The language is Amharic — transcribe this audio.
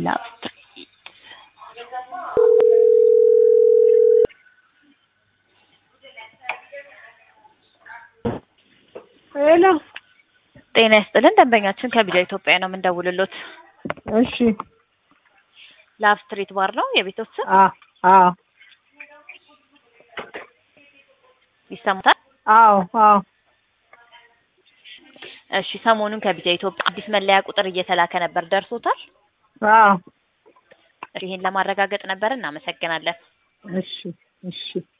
ላስትሪት ሄሎ ጤና ይስጥልን ደንበኛችን ከቢጃ ኢትዮጵያ ነው የምንደውልሎት። እሺ ላቭ ስትሪት ባር ነው የቤቶት ስም አ አዎ ይሰሙታል? አዎ አዎ እሺ ሰሞኑን ከቢጃ ኢትዮጵያ አዲስ መለያ ቁጥር እየተላከ ነበር፣ ደርሶታል? አዎ ይህን ለማረጋገጥ ነበር። እናመሰግናለን። እሺ እሺ